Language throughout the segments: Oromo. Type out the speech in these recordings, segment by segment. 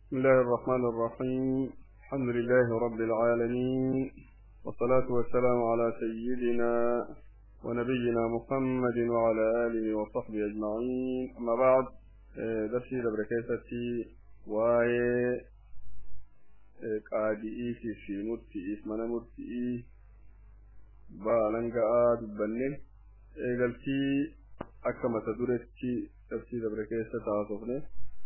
بسم الله الرحمن الرحيم الحمد لله رب العالمين والصلاة والسلام على سيدنا ونبينا محمد وعلى آله وصحبه أجمعين أما بعد درسي لبركاتي واي قادئي في في مرتئي اسمنا مرتئي بالنغا دبنه قلتي أكما تدرتي درسي لبركاتي تعاطفني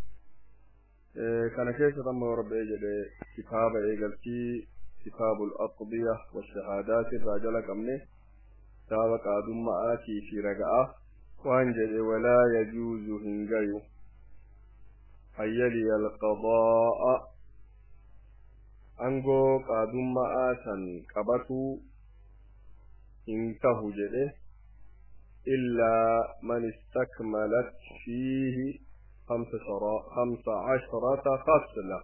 كان كيف تم رب اجل كتاب اجلتي كتاب الأقضية والشهادات الرجل كمنه سابق أدم آتي في رقعة وانجل ولا يجوز هنجيو أيلي القضاء أنغو قادم آتا قبطو انتهو جده إلا من استكملت فيه خمس, خمس عشرة خصلة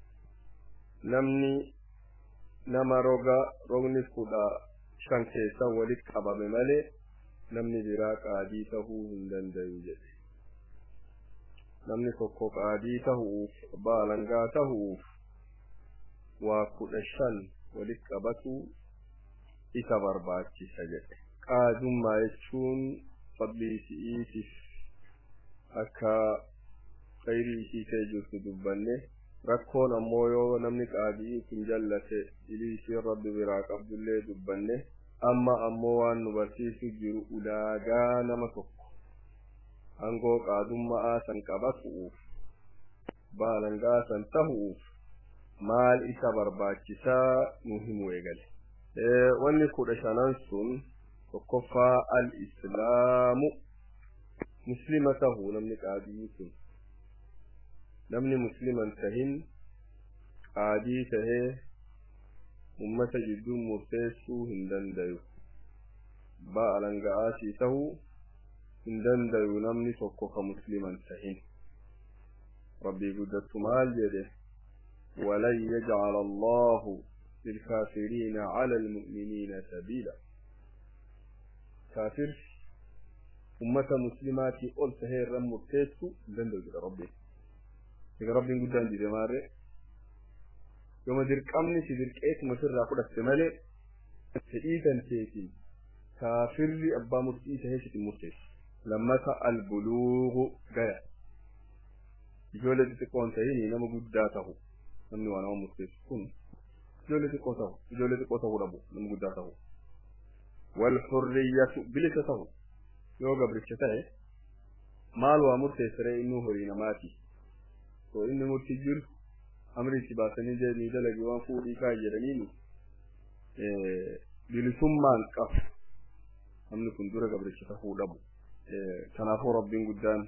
نمني nama roga rogni kudha shan keessan walitti qabame malee namni biraa qaadii tahuu hin dandayu jedhe namni tokko qaadii tahuuf baalangaa tahuuf waa kudha shan walitti qabatu isa barbaachisa jedhe qaadummaa jechuun fadlii si'iitiif akka khayrii isii ta'e jirtu dubbanne rakkoon ammoo yoo namni qaadii kun jallate ilii isiin rabbi biraa qabdullee dubbanne amma ammoo waan nu barsiisu jiru ulaagaa nama tokko aangoo qaadummaa san qabatuuf baalangaa san tahuuf maal isa barbaachisaa nu himu eegale wanni kudha shanan sun tokkoffaa al islaamu muslima tahuu namni qaadii sun namni musliman tahin qaadii tahee ummata jidduu murteessuu hin dandayu baalanga'aasii tahuu hin dandayu namni tokko ka musliman tahin rabbii guddattu maal jedhe ولن يجعل الله للكافرين على المؤمنين سبيلا كافر أمة مسلمات قلت هي الرم مرتيسو دندو ربي Egaa rabbiin guddaan dide maarre yooma dirqamni si dirqeetuma sirraa fudhatte malee fedhii ganteetiin kaafirri abbaa murtii tahee sitti murteessu. Lammata albuluugu gaya. Ijoollee xixiqqoon ta'in nama guddaa tahu namni waa nama murteessu kun ijoollee xiqqoo tahu ijoollee xiqqoo tahuu dhabu nama guddaa tahu. Walhurriyyatu bilisa tahu yoo gabricha ta'e maal waa murteessiree inni horii namaati. to inni murtii jiru amri itti baasanii deemii dalagi waan fuudhii kaa jedhaniin bilisummaan qabu namni kun dura gabricha tahuu dhabu kanaafuu rabbiin guddaan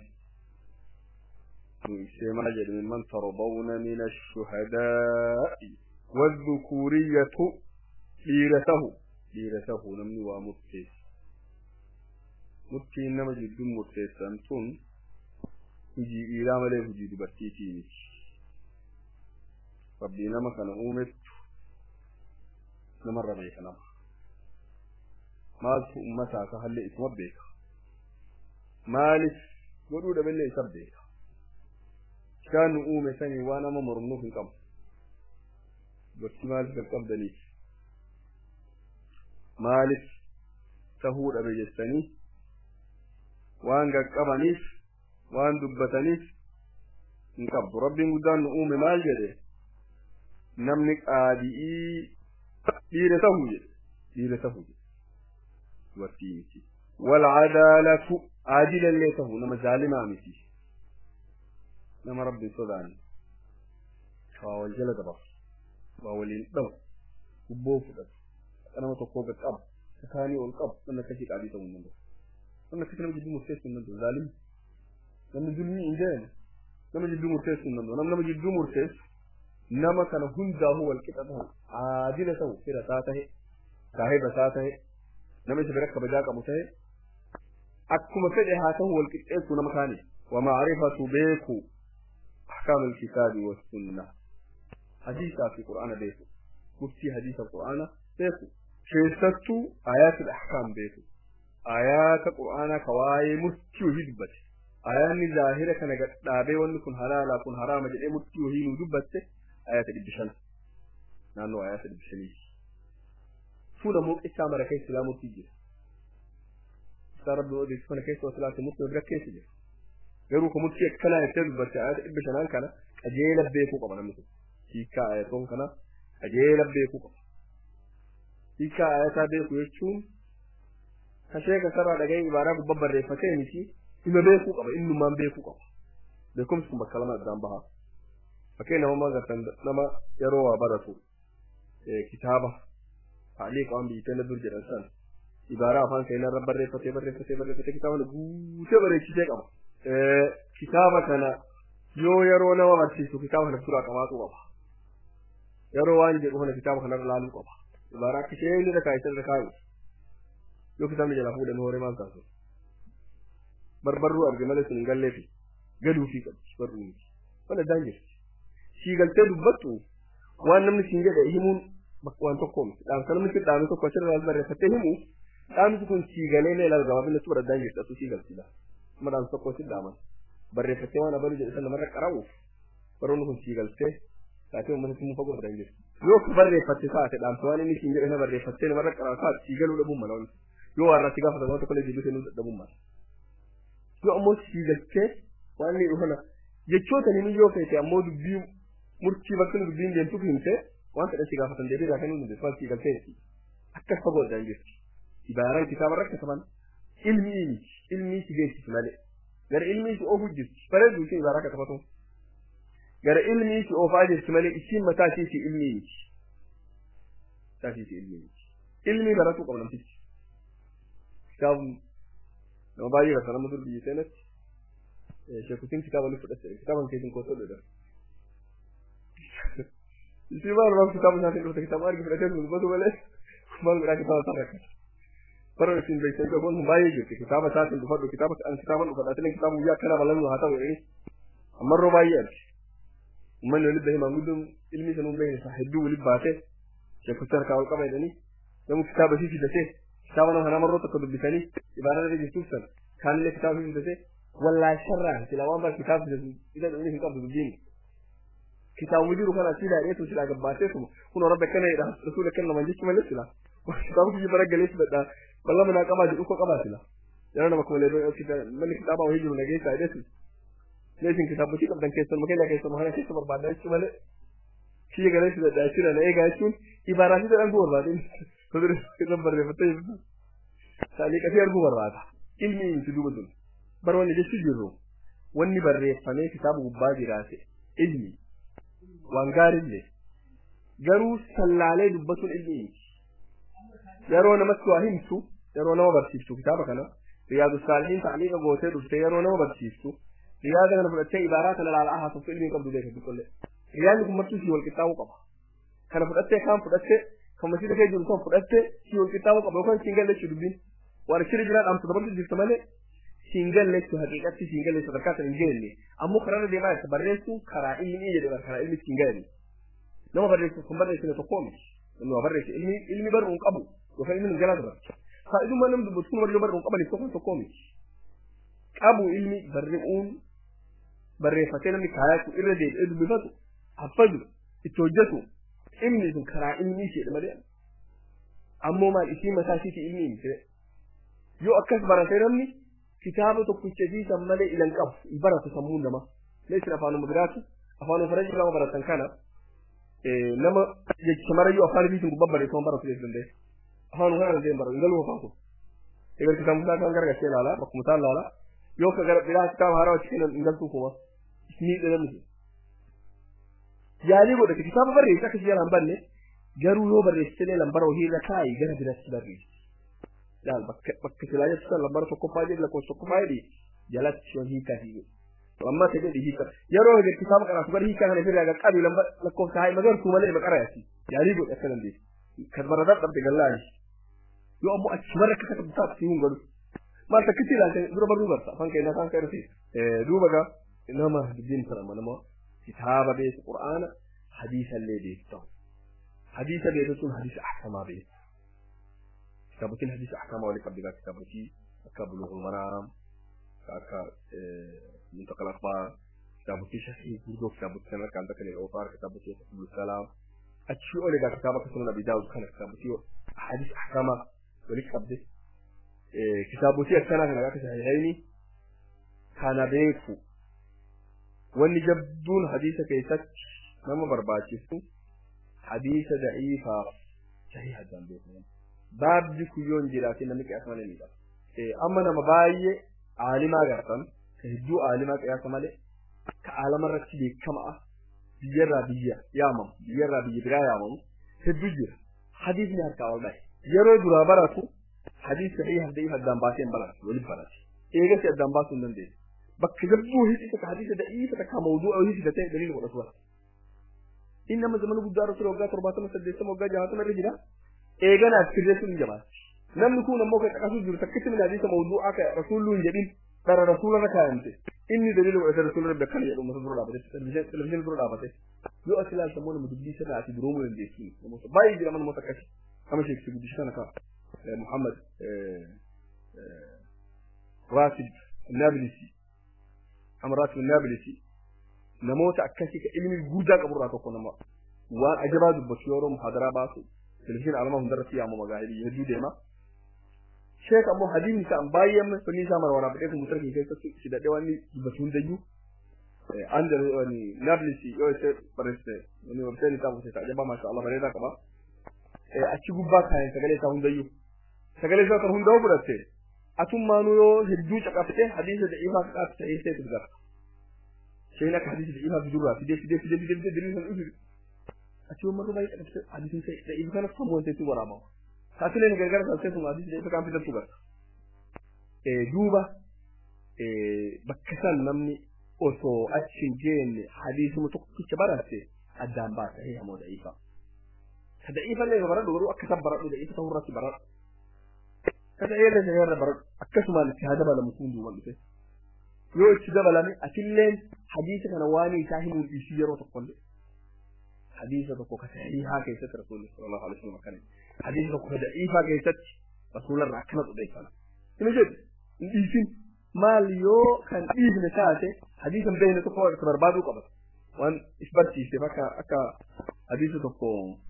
ibsee maal jedhe mimman tarbawna min ashuhadaa'i wadhukuuriyyatu dhiira tahu dhiira tahu namni waa murteessu murtiin nama jidduu murteessan tun hujii dhiiraa malee hujii dubartiitii miti rabbii nama kana uumettu namarra beeka nama maaltu ummataa ka hallee isuma beeka maalif godhuu dhaballee isa beeka isaan nu uume sanii waa nama mormnuuf hin qabu dubartii maalif qaqqabdaniif maalif tahuu dhabe jettanii waan qaqqabaniif waan dubbataniif hin qabdu rabbiin guddaan nu uume maal jedhe namni qaadi'ii dhiira tahuu jedhe dhiira tahuu jedhe dubartii miti walcadaalatu aadilallee tahuu nama zaalimaa miti nama rabbi sodaanne waa wal jala dabarsu waa waliin dhabu gubboo fudhatu akka nama tokkoo gad qabu sakaanii ol qabu namni akkasii qaadii ta'uu hin danda'u namni akkasii nama jidduu murteessuu hin danda'u zaalimi namni zulmii hin jeene nama jidduu murteessuu hin danda'u nama jidduu murteessu nama kana hundaa'uu wal qixa ta'u aadila ta'u fira isaa tahe saahiba isaa tahe nama isa bira kabajaa qabu tahe akkuma fedhe haa ta'u wal qixxeessuu nama kaani ومعرفة بيكو أحكام الكتاب والسنة حديث في القرآن بيكو مفتي حديث القرآن بيكو شيستو آيات الأحكام بيكو آيات القرآن كواي مفتي وهدبت ayaanni zaahira kana gadhaabee wanni kun halaala kun haraama jedhee murtii wahii nuu dubbatte ayata dhibbi shan naannoo ayata dhibbi shaniiti fuula muuqichaa mara keessa silaa murtii jira isaa rabbi odeessu kana keessa wasilaati murtii bira keessa jira garuu ka murtii akkanaa jettee dubbatte ayata dhibbi shanaan kana qajeela beekuu qaba namni kun hiikaa ayatoon kana qajeela beekuu qaba hiikaa ayataa beeku jechuun kashee kasarraa dhaga'ee ibaaraa gubbaa barreeffatee miti ima beekuu qaba innumaan beekuu qaba beekumsi kun bakka lama addaan baha fakkee nama gartan nama yeroo waa baratu kitaaba taaliiqa waan biyyatee dur jedhan san ibaaraa afaan seenaa irra barreeffatee barreeffatee barreeffatee kitaaba guutee bareechisee qaba kitaaba kana yoo yeroo nama barsiisu kitaaba kana suuraa qabaatu qaba yeroo waan jedhu kana kitaaba kanarra laaluu qaba ibaaraa akka isheen irra kaa'e irra kaa'u yoo kitaabni jalaa fuudhan hooree maal taasisu barbarruu arge malee sun hin galleefi galuu fi qabdi barruu miti wal addaan jirti sii galtee dubbattu waan namni siin jedhe himuun waan tokko miti dhaamsa namni siin dhaame tokko achirra barreeffattee himu dhaamsi kun sii galee lee laal gabaabinne tu addaan jirti asu sii galtidha amma dhaamsa tokko siin dhaaman barreeffattee waan abaluu jedhe san namarra qara'uuf baroonni kun sii galtee taatee uummatatti mufa godhan jirti yoo barreeffatte taate dhaamsa waan inni siin jedhe na barreeffattee namarra qara'u taate sii galuu dhabuun mala wanti yoo warratti gaafatan waan tokko illee deebisee nu dhabuun mala yoo ammoo sii galtee waan inni dhufana jechoota ni yoo feete ammoo dubbii murtii bakka nu dubbiin deemtuuf himte waan fedhan si gaafatan deebii irraa kennuu dandeessu waan sii galtee akkas fagoo addaan jirti ibaaraan kitaaba rakkataman ilmii miti ilmii si beeksisi malee gara ilmii si oofuu jirti bareedu isheen ibaaraa katabatu gara ilmii si oofaa jirti malee isiin mataa ishiiti ilmii miti mataa ishiiti ilmii miti ilmii baratuu qaba namtichi kitaabni nama baay'ee rasa nama dur biyya seenatti sheekutiin kitaaba ni fudhatte kitaaban keessin kootoo dha isii maal maal kitaaba isaatiin dhufte kitaaba argi fudhatee dubbatu malee maal godhaa kitaaba isaa rakkata bara isin beektan qabuun baay'ee jirti kitaaba isaatiin dhufadhu kitaaba an kitaaban dhufadha atilee kitaaba guyyaa akkana balannu haa ta'u jedhanii ammarroo baay'ee argi ummanni walitti bahee maanguddoon ilmi isa nuun beekne hedduu walitti baatee sheekutti harkaa ol qaba jedhanii namni kitaaba isii fidatee kitaaba nama namarroo tokko dubbisanii ibaadata irra jirtuuf sana kaanillee kitaaba isii fidatee wallaa sharraan sila waan bara kitaaba fidatu isa dhumni hin qabdu dubbiin kitaabni jiru kana sila dheetu sila gabbaatee tuma kun rabbi akkana jedha rasuula akkana naman jechu malee sila kitaaba kiyya bara galee fidadha balla manaa qabaa jedhu ko qabaa sila yeroo nama kuma leedoo manni kitaaba wahii jiru nageessaa dheetu leesin kitaabotii qabdan keessan makeenya keessan mahana keessa barbaadda jechuu malee kiyya galee fidadha jechuu na eegaa jechuun ibaaraatii jedhan ku barbaadin kudur irra barreeffattee jirtu saliiqatii arguu barbaada ilmi miti duuba sun bara wanni jechuu jirru wanni barreeffamee kitaaba gubbaa jiraate ilmi waan gaariillee garuu sallaalee dubbatuun ilmi miti yeroo namatti waa himtu yeroo nama barsiiftu kitaaba kana riyaadu saalihiin ta'aliiqa gootee dhuftee yeroo nama barsiiftu riyaada kana fudhattee ibaaraa kana laalaa haasoftu ilmi qabdu beeka dukkollee riyaadni kun martuu si wal qixxaamuu qaba kana fudhattee kaan fudhattee kan masiida kee jiru kan fudhattee si wal qixxaamuu qaba yookaan siin galleechuu dubbiin waan shiri jiraa dhaamsa dabarsu jirtu malee siin galleechuu haqiiqatti siin galleechuu sadarkaa sana hin geenye ammoo karaa deemaa isa barreessuun karaa ilmi jedhe karaa ilmi siin galle nama barreessu kan barreessine tokkoo miti namni waa barreesse ilmi ilmi barruun qabu yookaan ilmi galaa dura faayidummaa namni dubbatu kun warri barruun qabaniif tokko tokkoo miti qabu ilmi barreessuun barreeffatee namni kaayatu irra deebi'ee dubbifatu haffadu itti hojjetu ilmi sun karaa ilmi ishee malee ammoo maal isii mataa isiiti ilmi miti yoo akkas baratee namni kitaaba tokkicha siisan malee ilan qabu hin baratu sammuu nama leessin afaanuma biraatu afaanuma farajii lama baratan kana nama jecha marayyuu afaan biisin gubbaa barreeffama baratu leessu danda'e afaanuma kana danda'e baratu galuu afaan kun egaa kitaaba musaa kan gargarsee ilaala bakkuma isaan ilaala yoo ka gara biraa kitaaba haaraa achi kennan hin galtuu kuma ni dhalamisu yaalii godhate kitaaba barreesse akka siyaala hin banne garuu yoo barreessitee lambara hojii irra kaayi gara biraatti barreessi laal bakka bakka silaa jettu san lambara tokkoffaa jedhi lakkoofsa tokkoffaa jedhi jalatti yoo hiikaa fi amma ta jedhi hiika yeroo hojii kitaaba qaraatu gara hiikaa kana firraa qaqqabi lakkoofsa haa magartuu malee maqara yaasi yaalii godhe akka dandeessi kan barataa dhabde gallaani yoo ammoo achi barra akka takka bitaatu si hin godhu maal takkitti ilaalte dura barruu barta afaan keenya afaan keenya fi duuba gaa nama dubbiin sana nama kitaaba beeku qur'aana hadiisa illee beektu hadiisa beekuun hadiisa ahkamaa beeku kitaabotiin hadiisa ahkamaa walii qabdi gaa kitaabotii akka bulughul maraam akka muntaqal akhbaar kitaabotii shahii guddoo kitaabotii kan harkaan takka ni ofaar kitaabotii abdul salaam achii ol egaa kitaaba akka sunan abi daawud kana kitaabotii ahadis ahkama walitti qabde kitaabotii akkanaa kana akka sahihayni kana beeku wanni jabduun hadiisa keessatti nama barbaachisu hadiisa da'iifaaf sahih addaan beekaman baabdi kuyyoon jiraatin namni qiyaasa malee ni qaba amma nama baay'ee aalimaa gartan ka hedduu aalimaa qiyaasa malee ka aalama irratti beekamaa biyyarraa biyya yaamamu biyyarraa biyya biraa yaamamu hedduu jira hadiisni harkaa ol dhahe yeroo duraa baratu hadiis sahih da'iif addaan baasee hin baratu waliin barate eegasi addaan baasuu hin dandeessu bakka jabduu hidhisa ka hadiisa da'iifa takka mawduu'a hidhisa ta'e daliila godhatu bara innama zamana guddaa rasul waggaa torbaatama saddeettama waggaa jahatama irra jira eeganaaf sirreessuun hin jabaatu namni kun ammoo kan dhaqasuu jiru takkitti min hadiisa mawduu'aa ka rasuullu hin jedhin dhara rasuula irra kaayamte inni daliila godhate rasuula rabbi akkana jedhu mata dura dhaabate televizyiina dura dhaabate yoo as ilaalta immoo nama dubbii sirraa ati duroomuu dandeessu namoota baay'ee jira namoota akkasi kama sheekisi guddisa kana ka muhammad raasib naabilisi amraatu naabilisi namoota akkasii ka ilmi guddaa qaburraa tokko nama waan ajabaa dubbatu yeroo muhaadaraa baasu televizyiina alamaa hundarratti yaamama magaahilii hedduu deema sheek ammoo hadiisni isaa baay'ee amma fanni isaa mara waraabadhee kompuutara kee keessatti hidhadhee waan inni dubbatu hundayyuu anda naabilisi yoo ishee barreessite websaayitii isaa buuseeta ajabaa maasha Allah bareedaa qaba achi gubbaa kaayeen sagalee isaa hundayyuu sagalee isaa kan hundaa'u fudhatte atummaanuu yoo hedduu caqafte hadiisa da'iifaa kadhaatti ta'ee seetu gara shayina akka hadiisa da'iifaa fidurraa fidee fidee fidee fidee fidee diriirsan dhufi achi ummata baay'ee caqafte hadiisni ta'e da'iifa kana famuun ta'etu waraabama taasileen gargara taasisee sun hadiisa da'iifa kan fidatu gara duuba bakka san namni osoo achi hin geenne hadiisuma tokkicha baratte addaan baasa hee hamoo da'iifa ka da'iifa illee baradhu garuu akka san baradhu da'iifa ta'uu irratti baradhu kada irra irra baradhu akkasumaan itti haa dabalamu kun duuban dhufe yoo itti dabalame atilleen hadiisa kana waan isaa hin mul'isu yeroo tokkollee hadiisa tokko ka sahihaa keessatti rasuulli sallallahu alaihi wasallam akkana hadiisa tokko ka da'iifaa keessatti rasuularraa akkana xudeeffama hima jedhu hin dhiisin maal yoo kan dhiifne taate hadiisa hin beekne tokko itti barbaaduu qabata waan isbarsiise bakka akka hadiisa tokko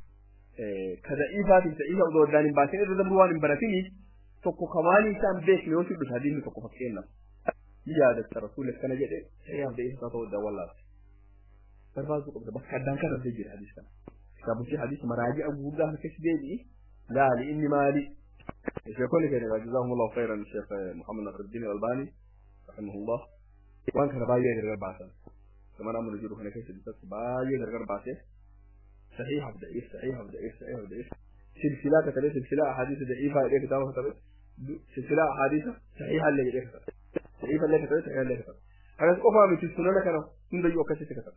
ka da'iifaatiif da'iifa odoo addaan hin baasin irra dabru waan hin baratiniif tokko kamaanii isaan beekne yoo sibbis hadiisni tokko fakkeenyaaf ni yaadatta rasuulli akkana jedhe sahihaaf da'iifa isaa ta'uu addaan wallaata barbaaduu qabda bakka addaan kan rabbii jira hadiis kana kitaabochi hadiis maraaji'a guddaa harkatti deebi'i laali inni maali شيخوني كان جزاهم الله خيرا الشيخ محمد نصر الدين الألباني رحمه الله وان كان باية غير بعثا كما نعمل نجيبه هنا كيس بس باية غير بعثا صحيح ضعيف صحيح ضعيف صحيح ضعيف سلسلة كتبه سلسلة أحاديث ضعيفة إليك كتابة كتبه سلسلة أحاديث صحيحة اللي إليك كتبه صحيحة اللي كتبه صحيحة اللي كتبه أنا أفهم من السنة كانوا من ذي وكسي كتبه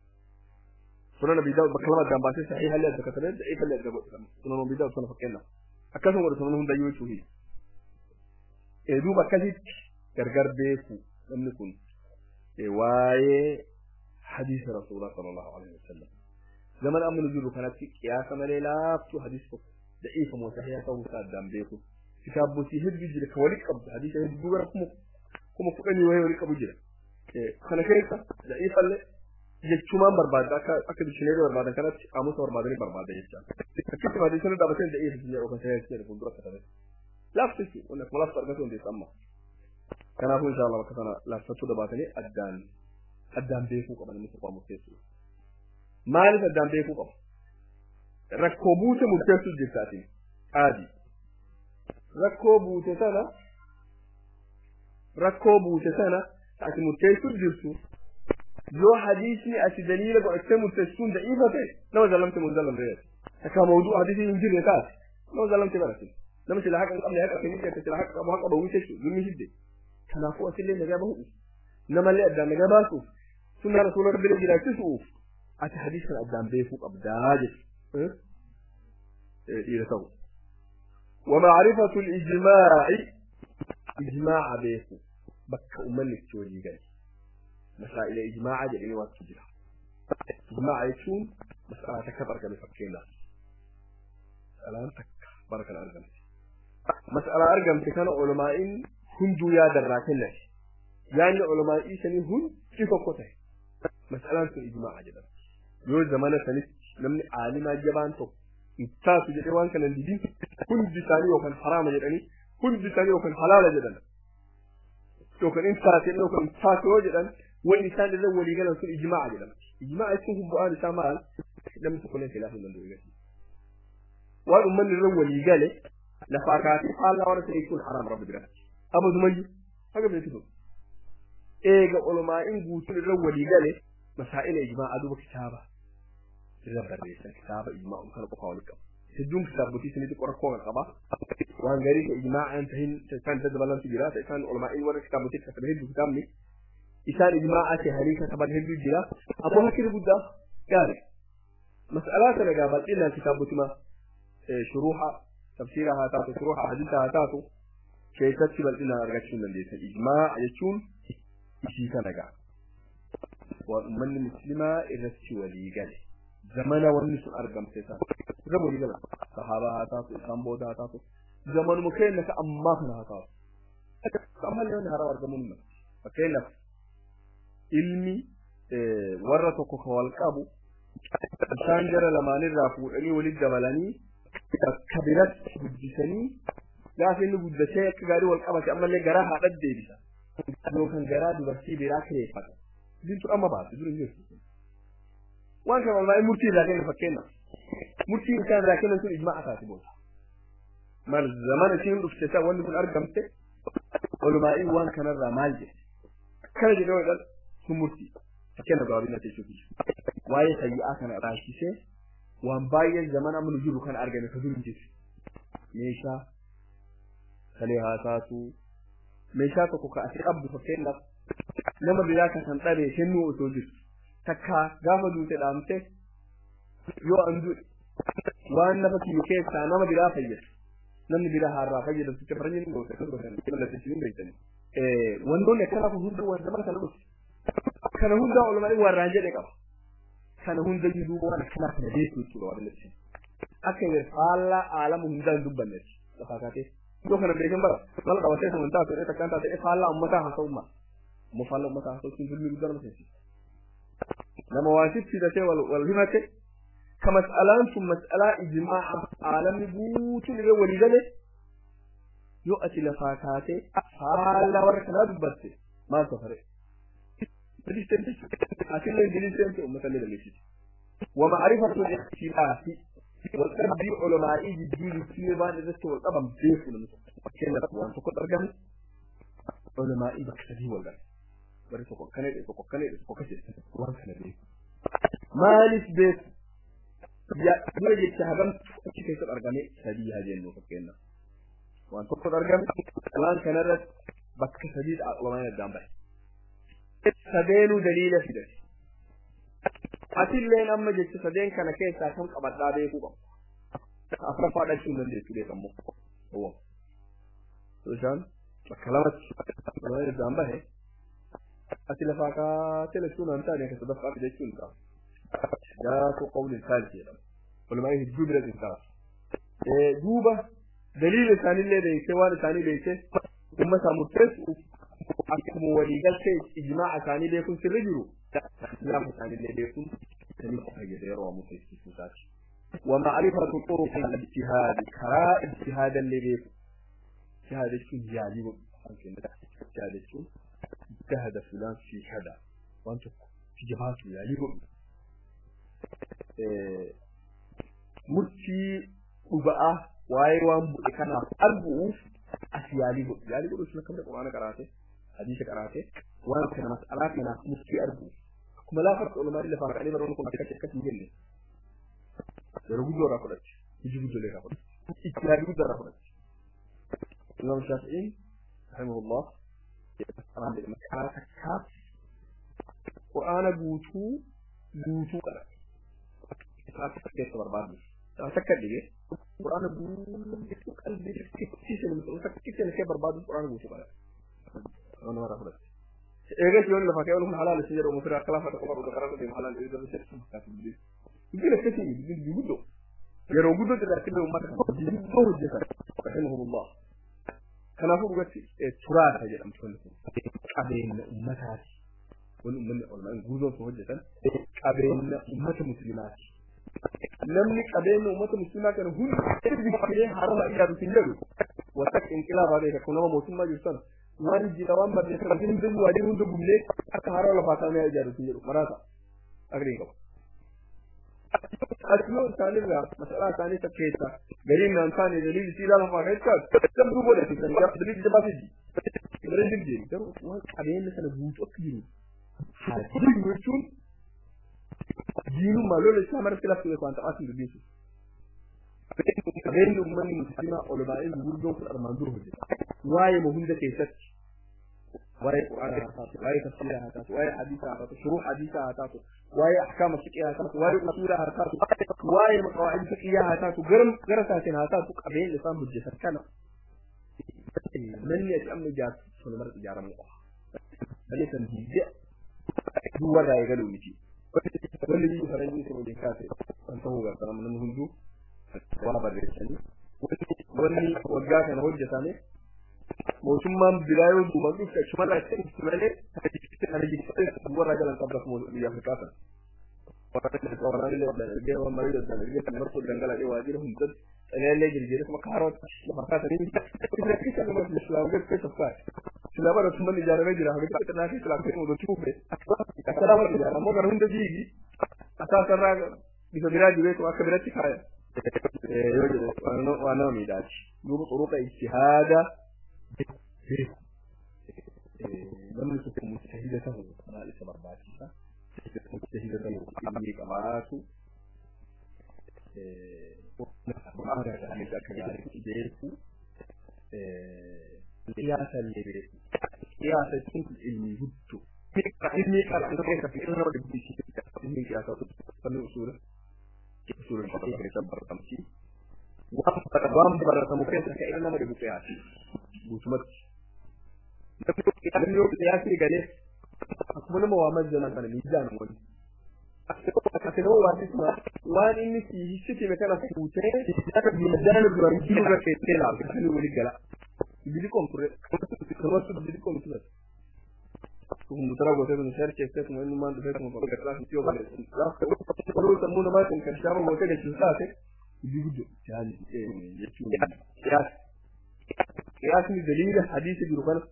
سنن أبي داود بكلمة جنباسي صحيحة اللي كتبه ضعيفة اللي كتبه سنن أبي داود سنة فكينا akkasuma wada sunan hunda yoo cuhi e duuba akkasitti gargar beeku namni kun waa'ee hadiisa rasuulaa sallallahu alaihi wasallam zaman amma nujiru kanatti qiyaasa malee laaftu hadiis tokko da'iifa moo sahiha ta'uu isaa addaan beeku kitaabotii hedduu jira ka walitti qabdu hadiisa hedduu gara kuma kuma kudhanii wayii walitti qabu jira kana keessa da'iifallee jechumaan barbaada akka akka dishineerii barbaadan kanatti qaamusa barbaadanii barbaada jechaa akkitti hadiisonni dhaabateen da'iifa biyya yookaan sahiha jedhu fuuldura katabe laaftichi wanni akkuma laaftu argatu hundeessa amma kanaafuu insha Allah bakka sana laaffachuu dhabaatanii addaan addaan beekuu qaban inni tokko murteessu maaliif addaan beekuu qaba rakkoo buute murteessuu jirtaatiin qaadi rakkoo buute sana rakkoo buute sana ati murteessuu jirtu yoo hadiisni ati daliila godhattee murteessuun da'iifa ta'e nama zallamte mun zallamte jedhe akka mawduu hadiisni hin jirre taate nama zallamte baratin nama sila haqa hin qabne haqa hin jirre sila haqa qabu haqa bahu jechuudha zummi hidde kanaafuu asillee nagaa bahu namallee addaan nagaa baasuuf sunna rasuula rabbilee jiraachisuuf ati hadiis kana addaan beekuu qabdaa jechuudha dhiira ta'u ومعرفة الإجماع إجماع بيكو بك أمني تولي جاي مسائل إجماع جاي وقت جرا إجماع يكون مسألة تكبر كم فكينا مسألة تكبر كم أرجم مسألة أرجم تكون علماء هندو يا دراكنا yaanni ulamaa isanii hundi tokko ta'e mas'alaan sun ijmaa'a jedhama yoo zamana sanitti namni aalimaa jabaan tokko ittaasu jedhee waan kana didin hundi isaanii yookaan haraama jedhanii hundi isaanii yookaan halaala jedhan yookaan in taate yookaan taate yoo jedhan wanni isaan irra walii galan sun ijmaa'a jedhama ijmaa'a jechuun bu'aan isaa maal namni tokko illee khilaafuu hin danda'u eegatti waan ummanni irra walii gale lafaa kaatee faallaa warra ta'e jechuun haraam rabbi biratti abadumayyuu haga beekisu eega olumaa'in guutuun irra walii gale masaa'ila ijmaa'a duba kitaaba irra barreessan kitaaba ijmaa'u kana qofa walitti qabu hedduun kitaabotii isinitti qorakkoo kan qaba waan garii ka ijmaa'aan tahin isaan itti dabalantu jira isaan olumaa'in warra kitaabotii katabe hedduu kitaabni isaan ijmaa'aa tahanii kataban hedduu jira abboo hakkini guddaa gaari mas'alaa kana gaa bal'inaan kitaabotima shuruuxa tafsiira haa taatu shuruuxa hadiisa haa taatu keessatti bal'inaan argachuu hin dandeessan ijmaa'a jechuun isii kana gaa waan ummanni muslimaa irratti walii gale zamana wanni sun argamte isaan irra walii gala sahaabaa haa taatu isaan booda haa taatu zamanuma keenya ka ammaa kana haa taatu ammallee wanni haraa argamuun hin fakkeenyaaf ilmi warra tokko ka wal qabu isaan jara lamaanirraa fuudhanii walitti dabalanii bakka biratti guddisanii gaafa inni guddatee akka gaarii wal qabate ammallee garaa haadhat deebisa yookaan garaa dubartii biraa kireeffata dintu amma baatu dur hin jirtu waan kana wallahi murtii irraa kenna fakkeenya murtii isaan irraa kennan sun ijmaa taati booda mal zamana isiin dhufte isaa wanni kun argamte olumaa'iin waan kanarraa maal jedhe akkana jedhee wadhan sun murtii fakkeenya gabaabina jechuuti waa'ee sayyi'aa kana raasisee waan baay'een zamana amma nu jiru kana argame ka dur hin jirtu meeshaa kalee haa taatu meeshaa tokko ka ati qabdu fakkeenyaaf nama biraa kan san dhabee kennuu osoo jirtu takka gaafa duute dhaamte yoo an du'e waan nafa kiyyu keessaa nama biraa fayyadu namni biraa haarraa fayyadu sitti faranyi ni goota kan gootan mallattee hin beektani wantoonni akkanaa kun hundi waan zamana kana dhufe kana hundaa olumaa warraan jedhe qaba kana hunda duuba waan akkanaa kana beeku jechuudha waan illee akka inni faallaa aalama hundaa hin dubbanneeti lafaa kaatee yoo kana beekan bara mala qabatee kan wantaa ta'e takkaan taatee faallaa ummataa haasa'ummaa ammoo faallaa ummataa haasa'u sun zulmii guddaa nama seensisa nama waan sitti hidhatee wal himate ka mas'alaan sun mas'alaa ijmaa'a aalamni guutuun irra walii gale yoo ati lafaa kaatee faallaa warra kanaa dubbatte maal safare أكل الإنجليزي أمة للمسجد ومعرفة الاختلاف والقلب علماء الدين في بعض الرسل والطبع بيف كنا وأن تقول أرجم علماء بكتبه ولا bari tokko akkana jedhe tokko akkana jedhe tokko akkana jedhe waan kana beeku maaliif beeku dura jecha hagamtu achi keessatti argame sadii haa jennu fakkeenyaaf waan tokkotu argame waan kanarratti bakka sadii ulamaan addaan bahe sadeenuu daliila fidate atilleen amma jecha sadeen kana keessaa kan qabadhaa beekuu qabu afraffaa dhachuu hin dandeessu beekammoo isaan bakka lamatti ulamaan addaan bahe ati lafaa kaatee lachuun waan taane akka sadaffaa jechuun ta'a jaatu qawli saalisi jedhama walumaa hedduu bira hin ta'a duuba daliila isaanillee beeksee waan isaanii beeksee ummata murteessu akkuma waliigaltee ijmaa'a isaanii beekuun sirri jiru islaama isaanillee beekuun sanii fayyada yeroo waa murteessisuu isaati ومعرفة طرق الاجتهاد كراء اجتهاد اللي بيكو اجتهاد يكون يعجب اجتهاد يكون اجتهد فلان في كذا وانت في جبهته يعني مرتي وبقى واي وان بقى كان أربعوف أسيالي بقى يعني بقى شنو كم القرآن قرأته حديث قرأته وان كان مسألة كان مرتي أربعوف كما لا فرق علماء اللي فرق عليه مرون كم كتير كتير جل يرجو جورا كلش يجيبوا جل كلش يجيبوا جورا كلش الإمام الشافعي رحمه الله قرآن بالمسألة تكاف قرآن بوتو بوتو قرأ إسلام تكتير برباد تكتير ليه قرآن بوتو قلبي تكتير المسألة تكتير لكي برباد قرآن بوتو قرأ أنا مرة أقول إيه يقول لك كيف يقول حلال الشجر ومفرع خلافة عمر وذكرت في حلال إذا بس يقول لك كثير يقول يقول يرو قدو تذكر أمتك يقول رحمه الله kanaafuu dhugatti turaasa jedhamtu wanti kun qabeenya ummataati wani ummanni olmaan guuzoon sun hojjetan qabeenya ummata muslimaati namni qabeenya ummata muslimaa kana hundi biqilee harama ijaarus hin jedhu wata inqilaabaa beeka kun nama mootummaa jiru sana waan jira waan barreeffame kan hundi waajjirri hunda gubnee akka harama lafaa kaamee ijaarus hin jedhu maraasa agriin qaba. Asirraa isaanirraa masalaa isaanii isa keessa gariin naan taane daliilli siidaa lafaa keessaa dabduu godhate kan gaafa daliilli jabaa fidi. Bara jirjeeri garuu waan qabeenya sana guutuu akka jiru. Hajji jechuun diinummaa lola isaa mara filatti beeku waan ta'aa hin dubbisu. Qabeenyi uummanni musliimaa ol baay'ee gurguddoon kun armaan dura hojjeta. Waa'ee hunda keessatti waa'ee quraana haa taatu, waa'ee tafsiira haa taatu, waa'ee hadiisa haa taatu, shuruu hadiisa haa taatu, waa'ee ahkaama fiqii haa taatu, waa'ee usuula haa taatu, waa'ee qawaa'id fiqiyyaa haa taatu, gara gara isaatiin haa taatu qabeenya isaan hojjetan kana manni ati amma ijaartu sun mara ijaaramuu qaba. Malee kan diidee duwwarraa eegaluu miti. Wanni biyyi faranjii sun waliin kaase kan ta'uu gargaara namni hunduu waa barreessanii wanni waggaa kana hojjetame mootummaan biraa yoo duuba dhufte achumarraa itti dhufti malee kana jibbee warra jalan qabdas biyya Afrikaa sana. Waraanni ergee waan marii daddan ergee kan marfuu dhangala'ee waajjira hundatti xaleellee jirjiiree kuma kaarota lafa kaasanii isa keessa nama islaam keessa fa'a. Islaam bara tumman ijaaramee jira hanga keessa naa keessa laafee mu dotti kufe. Akkana bara ijaara ammoo gara hunda fiigi. Asaasarraa bifa biraa jibeetu akka biratti kaaya. Yoo jedhe waan nama miidhaati. Duuba xuruqa ijtihaada namni tokko mujtahida ta'u maal isa barbaachisa mujtahida ta'u ilmi qabaatu akka gaariitti beeku qiyaasa illee beeku qiyaasa jechuun ilmi guddoo ilmi qaraatu keessa fi irra dubbisi ilmi qiyaasa fanni usuula usuula qabu keessa baratamti waan baratamu keessa ka ilma nama dhibu qiyaasi guutumatti namni yoo qiyaasii galee akkuma nama waa majjalan kana miizaan wani akkasuma waasisma waan inni siisitime kana fuutee miizaan duraan jiru keessee laafe kan wali gala biliqoom ture kamatu biliqoom ture kumbutara gootee kun shar keessee kuma inni maan dhufee kuma bakka irraa fi yoo baleessu garuu sammuu namaatiin kan shaama gootee jechuun taate ibi guddo jechuun qiyaasni daliila hadiisa jiru kana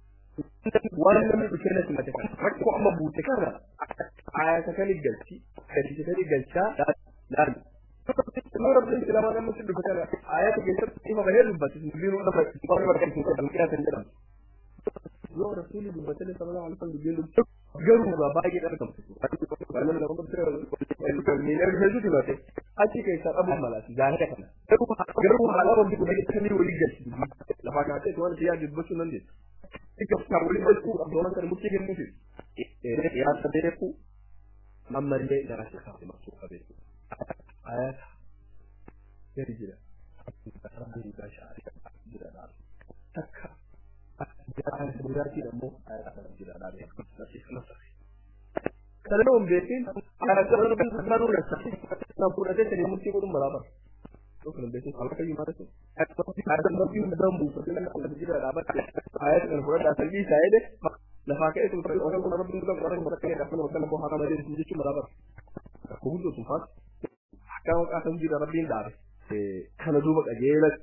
waan namni dhufee na simate kana rakkoo amma buute kana ayata kan galchi gadi kan galchaa laali yoo rabbi islaamaa namni si dhufe kana ayata keessatti ifa bahee dubbate dubbiin lafa qorri barsiisu kan qiyaasan jedhamu yoo rasuuli dubbatee sallallahu alaihi wasallam dubbiin dubbatu garuu gaa baay'ee argamtu namni lafa qophii miin erga hedduu dibate achi keessaa qabu malaati gaahira kana garuu haala wanti kun kamii walii galchi lafaa kaatee waan siyaa dubbachuu nan deessu ikka waliin galchuu qabdoonan kan murtii kennuufi yaasa beeku ammallee gara shekaati maksuu qabeeku ayata gadi jira rabbiin gaashaa jira dhaal takka biraatiin ammoo ayata kana jira dhaal kana nama hin beekin ayata rabbiin kanuu rasa nan fudhatee sanii murtii godhun baraabara Dokter besin kalau kayu mana tu? Ada nabi dalam buku tu nak ada juga dapat ayat yang berada asal di saya deh. Lepas itu terus orang orang bilang orang mereka yang dapat orang lebih haram dari sini cuma dapat. Aku pun tu sempat. Kalau akan juga rabbi dar. Eh, kalau dua bak ajelat.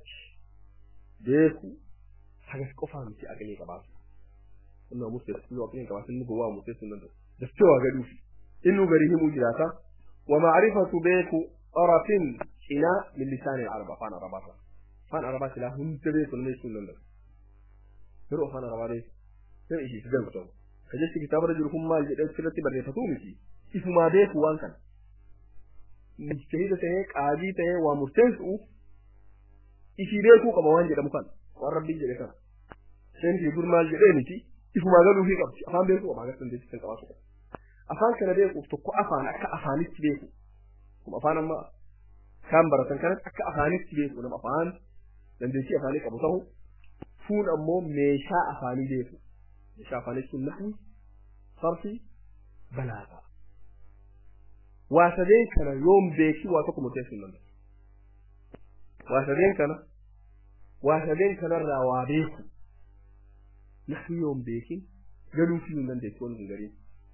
Deku. Sangat kau faham si agak ni kabas. Ina musu da su abin kabas ni bawa musu sun nan. Da cewa ga dushi. Inu gari himu jirata. Wa ma'rifatu beku arafin ina min lisan al-arab fan arabata fan arabata la hun tabe kun ne sunan da biro fan arabare sai ishi su gamba kaje shi kitabar jirkum mal je dan sirati bare fatu miki ifu ma dai ku wankan mujtahid sai qadi ta wa mustansu ishi dai ku kama wanje da mukan wa rabbi je kan sai ni gurmal je dai miki ifu ma galu fi kabci afan bai ku ba ga sun dai cikin kawasu afan kana dai ku to ku afana ka afani ci dai ku kuma afanan ma kan baratan kan akka afaanis beeku nama afaan dandeettii afaanii qabu ta'u fuun ammoo meeshaa afaanii beeku meeshaa afaanii sun naxwi sarfi balaagaa waa sadeen kana yoom beeki waa tokko murteessuu hin danda'u waa sadeen kana waa sadeen kanarraa waa beeku naxwi yoom beekin galuu fi nan da tsohon gari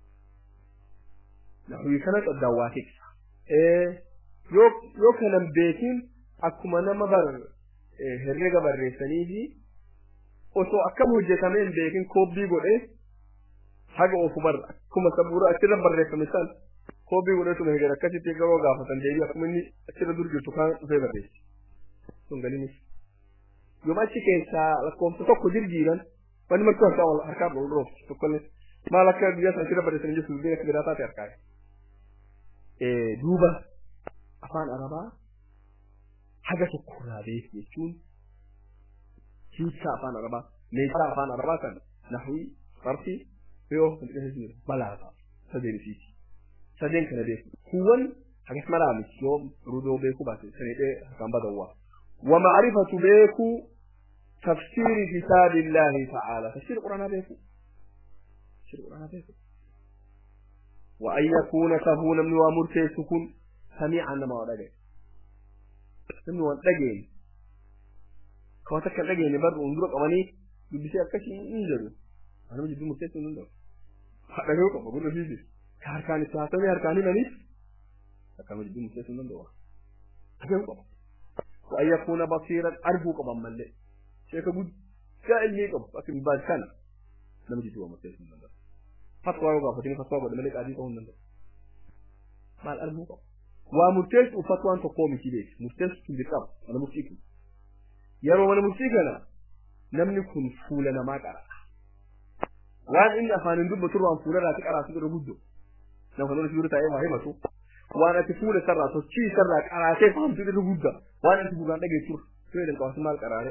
na huyi kana tsaddawa ke eh yo kanan beekin akkuma nama bar herrega barreessanii fi osoo akkam hojjetamee hin beekin koobbii godhee haga ofu bar akkuma sabuura achirra barreeffame san koobbii godhee tuma heger akkasitti yeroo gaafatan deebii akkuma inni achirra dur jirtu kaan dhufee barreessi sun galinis yooma achi keessaa lakkoofsa tokko jirjiiran wanni martuu harkaa wal harkaa dhol dhoofti tokkollee maal akka biyya san achirra barreessanii jirtu dubbiin akka biraa taate harkaa duuba afaan arabaa haga tokkorraa beeku jechuun hiikkaa afaan arabaa meeshaa afaan arabaa kan nahwii sarfii yoo balaafa sadeen isiiti sadeen kana beeku kuwwan hagas malaa miti yoo rudoo beeku baate sanidhee harkaan badawwaa ومعرفة بيكو تفسير كتاب الله تعالى تفسير القرآن بيكو تفسير القرآن بيكو وأن يكون كهونا من وامر سكون سميعا ما ودقي من ودقي كواتك دقي نبر ونجرك أماني يبسي أكشي إنجرو أنا مجد مرتين نندو هذا هو كم بقول فيه كاركان الساعة هركاني منيس أكمل مجد مرتين نندو هذا هو كم وأن يكون بصيرا أرجو قبا ملء شيخ بود كأني قب لكن بعد كان لم يجد هو مرتين نندو فتوى يوغا فتين فتوى قد ملك عديد هون نندو ما الأرجو قب ومرتين وفتوى أنت قومي كده مرتين تنبقى أنا مرتين yeroo mana murtii kana namni kun fuula namaa qara waan inni afaanin dubbatu irraan fuula irraati qaraatu irra guddo nama kan irratti taa'ee waa himatu waan ati fuula isarraa sochii isarraa qaraatee fahamtu irra gudda waan ati gurraan dhageessu siree jalqabatu maal qaraare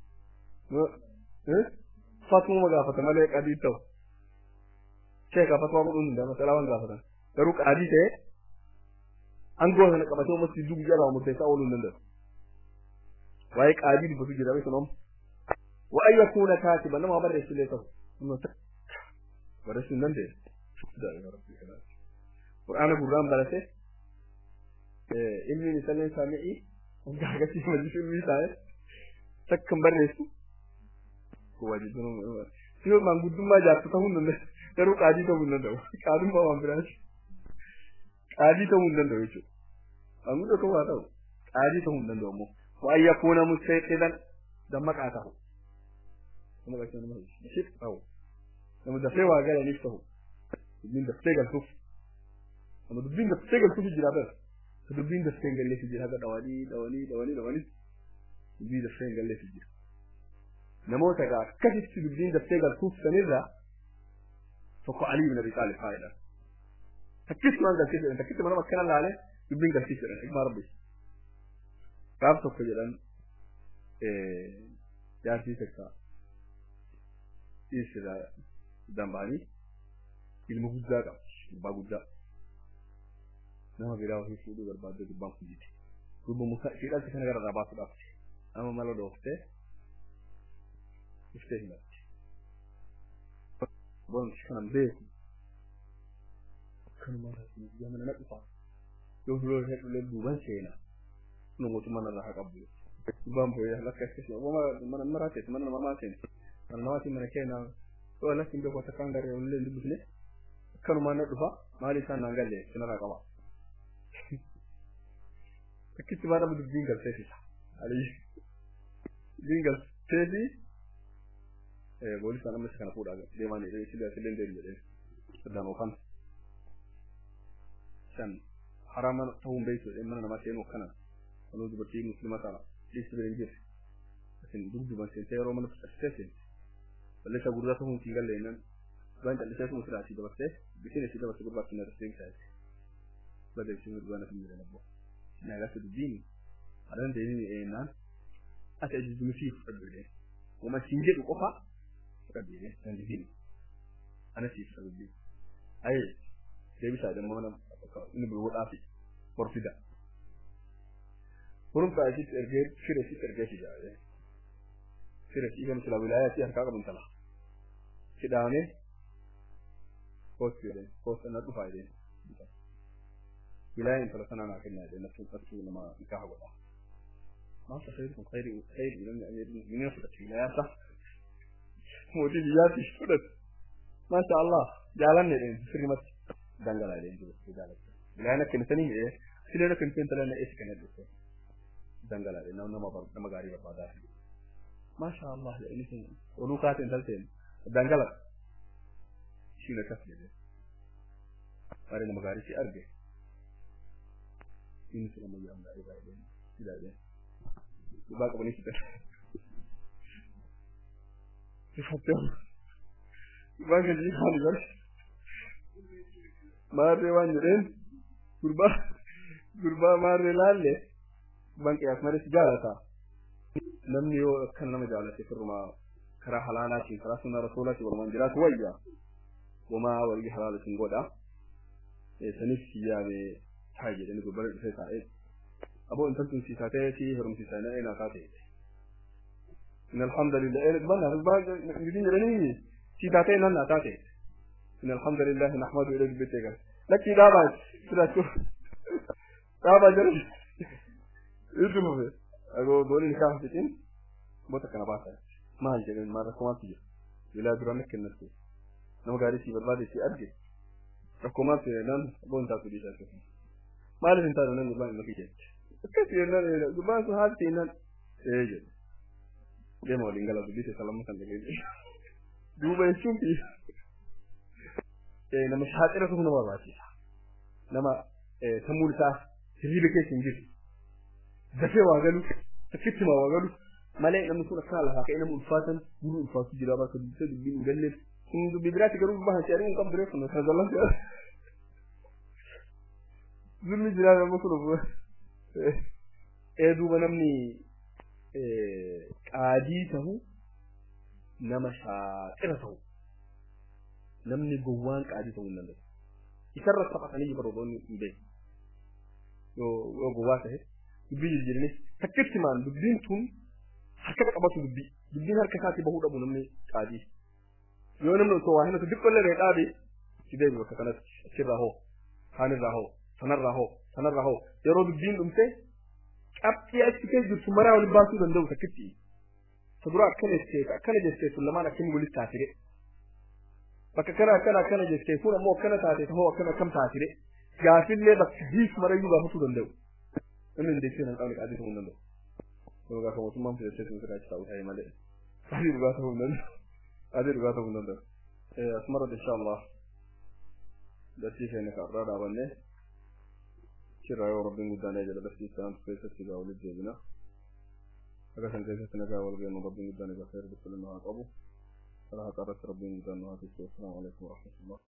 fatuma gaafata malee qadii ta'u sheeka fatuma godhuun hin dama salaa waan gaafatan garuu qaadii ta'e angoo sana qabatee ummatti dubbi jalaa murteessaa ooluu hin danda'u waa'ee qaadii dubbatu jira beeku noom wa'an yakuuna kaatiba nama barreessu illee ta'u barreessuu hin dandeenye qur'aana gurraan barate ilmiin isallee saami'ii waggaa agarsiisa majlisu ilmii taa'e takkan barreessu yoo maanguddummaa jaartu ta'uu hin danda'u garuu qaadii ta'uu hin danda'u qaadummaa waan biraati qaadii ta'uu hin danda'u jechuudha maanguddo ta'uu haa ta'u qaadii ta'uu hin danda'u ammoo وأن يكون مستيقظا دمك آته أو لما دفعه وقال نفسه من دفتيق الكف لما دبين دفتيق الكف الجرابة فدبين دفتيق قال لي في الجرابة دواني دواني دواني دواني دبين دفتيق قال لي في الجرابة نموت قال كيف تدبين دفتيق الكف سنرى فقو علي بن أبي طالب قائلا تكيس ما قال كيف انت كنت ما كان الله عليه دبين قال كيف ما ربي gaaf tokko jedhan jaartii takka dhiirsidha dambaanii ilma guddaa qabdi gubbaa guddaa nama biraa ofii fuudhuu barbaadde gubbaan kun jite dubba muka shiidhalti kana gara irraa baasuu dhabde nama mala dhooftee iftee himatti bonti kanan beeku akkanuma guyyaa mana na dhufa yoo huloo hedhulee duuban seenaa nu mootummaa narraa haa qabdu dubbaan booyyaa lakka akkasii mana maraa teessu mana namaa teessu mana namaatiin mana keenyaa yoo lakki hin beeku takkaan garee olillee hin dubbisne akkanumaan na dhufa maali isaan naan galle sinarraa qaba akkitti baa nama dubbiin galteessisa alii dubbiin galteessi boolisaan amma isa kana fuudhaa deemaan sillee sillee deemu jedhee saddaan oofan san haraama ta'uun beektu mana namaa seenuu akkana kalau dubartii muslima ta'a dhiirsi bira hin jirre isin dugduban seentee yeroo mana fudhattee seente balleessaa guddaa ta'uun siin galle nan waan callisee sun sirraa asii dabarsee bisin asii dabarsee gurbaatti na darsee isaa jechuudha bada isin dhugaa na fimmire nabbo na gasa dubbiin adan deemii eenaan ati ajajjumi sii fudhadhu jedhee uma siin jedhu qofa fudhadhu jedhee nan dubbiin ana sii fudhadhu dubbiin ayee deebisaa jedhamu mana inni bulwudhaa fi horfida kurumta asitti ergee fira asitti ergee si jaale fira si kan sila wilaaya si harkaa qabun tala hidhaame kootti jedheen kootti na dhufaa jedheen wilaaya intala sanaa naa kennaa jedheen nafsuun qabsuu nama nikaha godha maanta khayri kun khayri khayri namni amirin minin fudhate wilaayaa sa mootii biyyaatti fudhate maasha allah jaalanne dheen sirrimatti dangalaa dheen jiru jaalatte bilaana kennitanii mi'ee sileena kenniteen talanna eessa kenna dhufe dangalaa dheen nama nama gaarii barbaadaa maasha allah jedhanii sun oduu kaateen talteen dangala ishiin akkas jedhe baay'ee nama gaarii si arge inni sun amma yaa gaarii baay'ee ilaalee dhubaa qabanii fitan sifattee dhubaa kan jedhi haali bare maarree waan jedheen gurbaa gurbaa maarree laalle gurbaan qiyaas malee si jaalataa namni yoo akkana nama jaalate firrumaa karaa halaalaatiin karaa sunna rasuulaatiin walumaan jiraatu wayya wamaa walii halaalatiin godha sanis yaame taa'e jedhani gubbara dhufee taa'e aboo intaltun si taatee si herumsiisa na eenaa taate in alhamdulillah ee banna baa gidin jedhanii si taatee nan naa taate in alhamdulillah nahmadu ila dubbete gal lakki dhaabaa sidaachuu dhaabaa jedhan itti fufe agoo doolii ni kaafa fitin bota kana baasa maal jedhan maal rakkumaatti jira bilaa dura na kennatu nama gaarii si barbaade si arge rakkumaatti nan boon taatu dhiisaa keessa maaliif hin taane nan gurbaan hin makii jette akkas jennaan gurbaan sun haati nan ee jedhe deema waliin gala dubbise salama kan dhageenye duuba jechuun fi nama shaaxira tokko nama barbaachisa nama sammuun isaa hirriba keessa hin jirtu dafee waa galu takkitti waa galu malee namni kun akka lafaa ka'ee nama ulfaatan guru ulfaatu jira bakka dubbisa dubbiin hin galleen kun dubbii biraatti garuu bahan ce'anii hin qabdu reeffannu kana jallan ce'a zulmi jira nama kun ee duuba namni qaadii ta'u nama shaaxira ta'u namni gowwaan qaadii ta'uu hin danda'u isarra taphatanii jibarroonni hin beeku yoo gowwaa ta'e dubbii jijjiiranis takkitti maan dubbiin tun harka qabatu dubbii dubbiin harka isaatii bahuu dhabu namni qaadii yoo namni osoo waa himatu diqqollee ree dhaabe si deebi bakka kanatti achirraa hoo kaanirraa hoo sanarraa hoo sanarraa hoo yeroo dubbiin dhumte qabxii achi keessa jirtu maraa waliin baasuu danda'u takkitti sadura akkana jettee akkana jettee sun lamaan akkamii walitti taasire bakka kana akkana akkana jettee kun ammoo akkana taate hoo akkana akkam taasire gaafillee bakka hiiku marayyuu gaafachuu danda'u namni dandeettii nan qabne qaadii ta'uu hin danda'u. Kun gaafa mootummaan filattee sun sirraa ta'uu ta'e malee. Qaadii dhugaa ta'uu hin danda'u. Qaadii dhugaa ta'uu hin danda'u. Asumarratti insha Allah dartii keenya karraa dhaabannee shirraa yoo rabbiin guddaan jala dartii isaan keessatti gaa walitti deebina. Akka san keessatti nagaa wal geenyu rabbiin guddaan egaa seera dukkanin haa qabu. Karaa haqarratti rabbiin guddaan nu haa tiksu. Assalaamu alaikum wa rahmatullah.